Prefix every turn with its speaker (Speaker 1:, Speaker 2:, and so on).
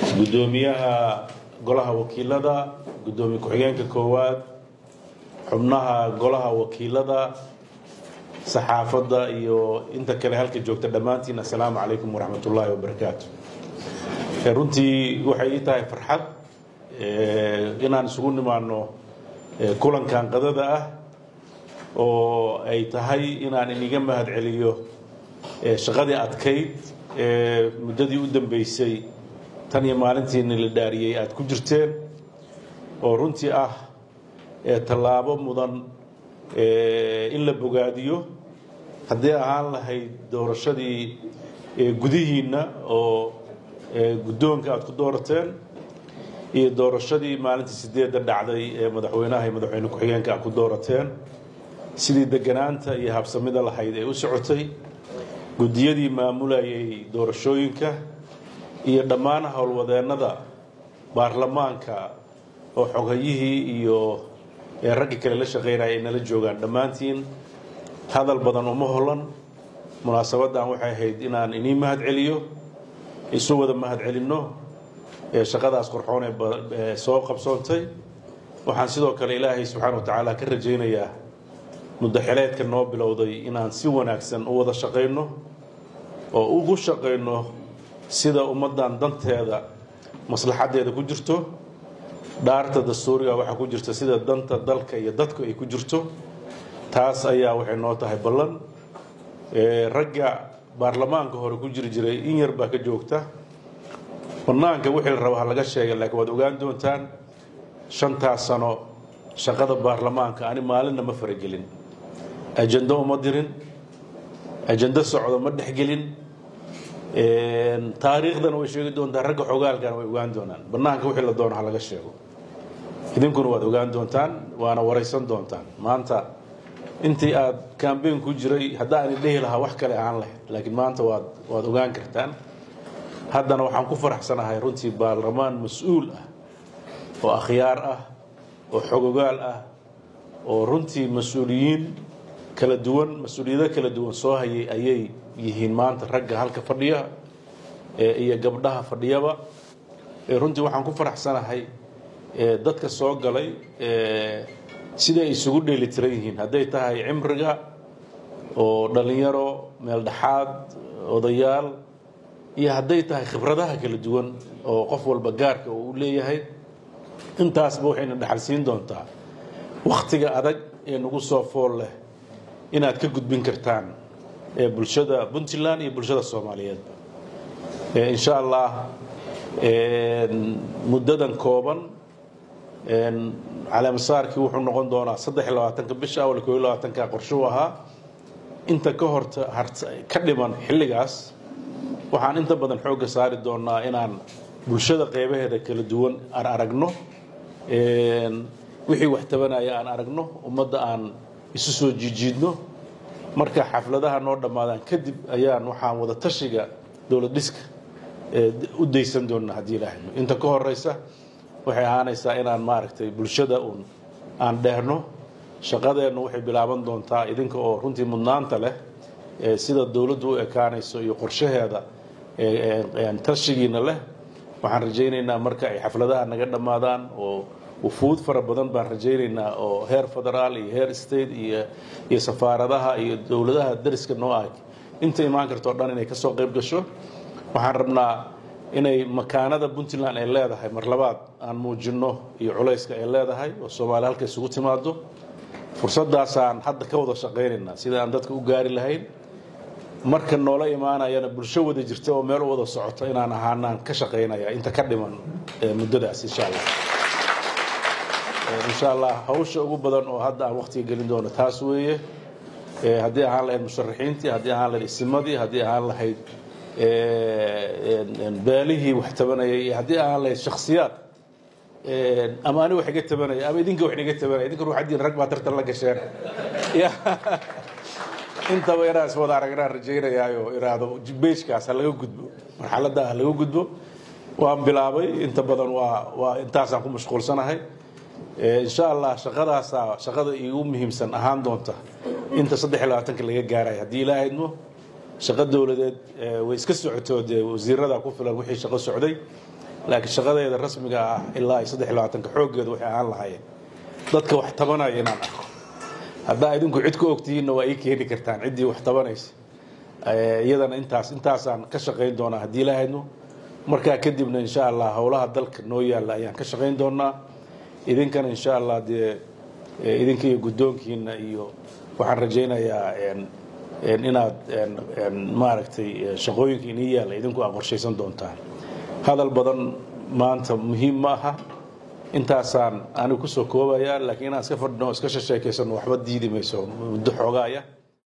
Speaker 1: guddoomiyaha golaha wakiilada guddoomiye ku-xigeenka koowaad xubnaha golaha wakiilada saxaafadda iyo inta kale halka joogta dhammaantiin assalaamu calaykum waraxmat ullaahi wabarakaatu runtii waxay ii tahay farxad inaan isugu nimaano kulankan qadada ah oo ay tahay inaan iniga mahad celiyo shaqadii adkayd ee muddadii u dambeysay tan iyo maalintiina la dhaariyey aada ku jirteen oo runtii ah tallaabo mudan in la bogaadiyo haddii ahaan lahayd doorashadii gudihiinna oo guddoonka aada ku doorateen iyo doorashadii maalintii sideedda dhacday ee madaxweynaha iyo madaxweyne ku-xigeenka aad ku doorateen sidii deganaanta iyo habsamida lahayd ee u socotay guddiyadii maamulayay doorashooyinka iyo dhammaan howlwadeennada baarlamaanka oo xogayihii iyo raggii kale la shaqaynaya ay nala joogaan dhammaantiin hadal badan uma holan munaasabaddan waxay ahayd inaan inii mahad celiyo isu wada mahad celinno shaqadaas qorxoon ee soo qabsoontay waxaan sidoo kale ilaahay subxaana wa tacaala ka rajaynayaa muddaxileedka noo bilowday inaan si wanaagsan u wada shaqayno oo ugu shaqayno sida ummaddan danteeda maslaxaddeeda ku jirto dhaarta dastuuriga waxaa ku jirta sida danta dalka iyo dadku ay ku jirto taas ayaa waxay noo tahay ballan ragga baarlamaanka hore ku jiri jiray in yar baa ka joogta bannaanka wixii la raba ha laga sheega laakiin waad ogaan doontaan shantaas sano shaqada baarlamaanka ani maalinna ma faragelin ajando uma dirin ajando socdo ma dhexgelin taariikhdana way sheegi doontaan ragga xogaalkana way ogaan doonaan bannaanka wixii la doono ha laga sheego idinkuna waad ogaan doontaan waana waraysan doontaan maanta intii aad kambeyn ku jiray haddaani dhehi lahaa wax kale ahaan lahayd laakiin maanta waad waad ogaan kartaan haddana waxaan ku faraxsanahay runtii baarlamaan mas-uul ah oo akhyaar ah oo xogogaal ah oo runtii mas-uuliyiin kala duwan mas-uuliyado kala duwan soo hayay ayay yihiin maanta ragga halka fadhiya iyo gabdhaha fadhiyaba runtii waxaan ku faraxsanahay dadka soo galay siday isugu dheelitiran yihiin hadday tahay cimriga oo dhallinyaro meel dhexaad odayaal iyo hadday tahay khibradaha kala duwan oo qof walba gaarka uu leeyahay intaasba waxayna dhexalsiin doontaa wakhtiga adag ee nagu soo fool leh inaad ka gudbin kartaan bulshada puntland iyo bulshada soomaaliyeedba insha allah muddadan kooban caleemasaarkii wuxuu noqon doonaa saddex iyo labaatanka bisha awal koo iyo labaatanka qorshuu ahaa inta ka horta ka dhiman xilligaas waxaan inta badan xoogga saari doonaa inaan bulshada qeybaheeda kala duwan aan aragno wixii wax tabanaya aan aragno ummadda aan isu soo jiijiidno marka xafladaha noo dhammaadaan kadib ayaan waxaan wada tashiga dowlad dhiska u daysan doonnaa haddii ilaahayno inta ka horeysa waxay ahaanaysaa inaan maaragtay bulshada uun aan dheerno shaqadeennu waxay bilaaban doontaa idinka oo runtii mudnaanta leh sida dowladdu u ekaanayso iyo qorshaheeda tashigiina leh waxaan rajaynaynaa marka ay xafladaha naga dhammaadaan oo wufuud fara badan baan rajaynaynaa oo heer federaal iyo heer state iyo iyo safaaradaha iyo dowladaha dariska noo ah inta imaan kartoo dhan inay kasoo qayb gasho waxaan rabnaa inay makaanada puntland ay leedahay mar labaad aan muujinno iyo culayska ay leedahay oo soomaaliya halka isugu timaado fursadaasaan hadda ka wada shaqaynaynaa sida aan dadka u gaari lahayn marka noola imaanayana bulsho wada jirta oo meel u wada socoto inaan ahaanaan ka shaqaynaya inta ka dhiman muddadaas insha allah insha allah hawsha ugu badan oo hadda aan waqtiga gelin doono taas weeye haddii ahaan lahayd musharaxiintii haddii ahaan lahayd isimadii haddii ahaan lahayd beelihii wax tabanayay iyo haddii ahaan lahayd shaksiyaad ama ani wax iga tabanaya ama idinka wax inaga tabanaya idinka ruuxaddiin rag baa tartan la gasheen intaba inaan is wada aragnaan rajaynayaayo iraahdo beejkaas ha laga gudbo marxaladda ha laga gudbo waan bilaabay inta badan waa waa intaasaan ku mashquulsanahay insha allah shaqadaasaa shaqada igu muhiimsan ahaan doonta inta saddex iyo labaatanka laga gaarayo haddii ilaaha idmo shaqo dowladeed way iska socoto dee wasiirada ku filan wixii shaqo socday laakiin shaqadeeda rasmiga ah ilaa ay saddex iyo labaatanka xooggeeda waxay ahaan lahaayeen dadka wax tabanaya inaan arko haddaa idinku cid ku ogtihiinna waa ii keeni kartaan ciddii wax tabanaysa iyadana intaas intaasaan ka shaqayn doonaa haddii la haydno markaa kadibna insha allah howlaha dalka noo yaalla ayaan ka shaqayn doonaa idinkana insha allah dee idinka iyo guddoonkiina iyo waxaan rajaynayaa inaad maaragtay shaqooyinka inii yaalla idinku aa qorshaysan doontaan hadal badan maanta muhiim ma aha intaasaan anigu kusoo koobaya laakiin inaan iska fadhino iska shasheekaysano waxba diidi mayso muddo xoogaaya